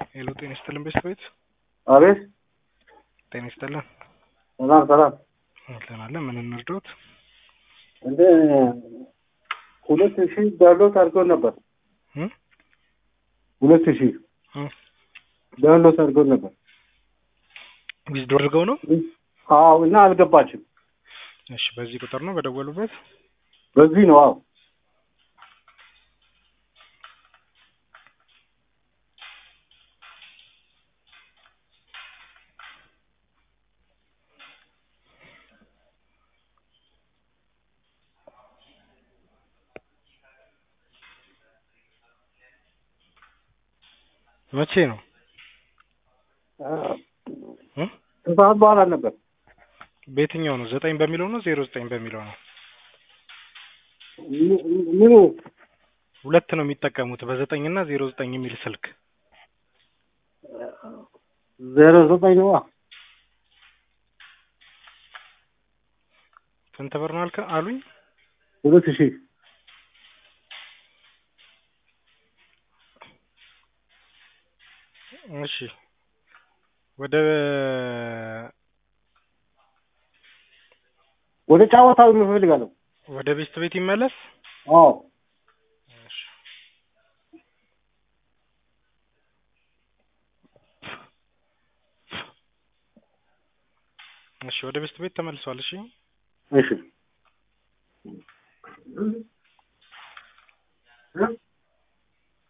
ሄሎ ጤና ይስጥልን ቤተሰቤት አቤት ጤና ይስጥልን ሰላም ሰላም። አለን አለን ምን እንርዳዎት? እንደ ሁለት ሺህ ዳውንሎድ አድርጎ ነበር። እም? ሁለት ሺህ እም። ዳውንሎድ አድርጎ ነበር። ዊዝድሮ አድርገው ነው? አዎ እና አልገባችም። እሺ በዚህ ቁጥር ነው በደወሉበት? በዚህ ነው። አዎ መቼ ነው? እም? ከሰዓት በኋላ ነበር። በየትኛው ነው? ዘጠኝ በሚለው ነው ዜሮ ዘጠኝ በሚለው ነው? ም- ምኑ ሁለት ነው የሚጠቀሙት በዘጠኝ እና ዜሮ ዘጠኝ የሚል ስልክ ዜሮ ዘጠኝ ነዋ። ስንት ብር ነው አልከ አሉኝ? ሁለት ሺህ እሺ ወደ ወደ ጨዋታው እፈልጋለሁ። ወደ ቤስት ቤት ይመለስ። አዎ እሺ እሺ ወደ ቤስት ቤት ተመልሷል። እሺ እሺ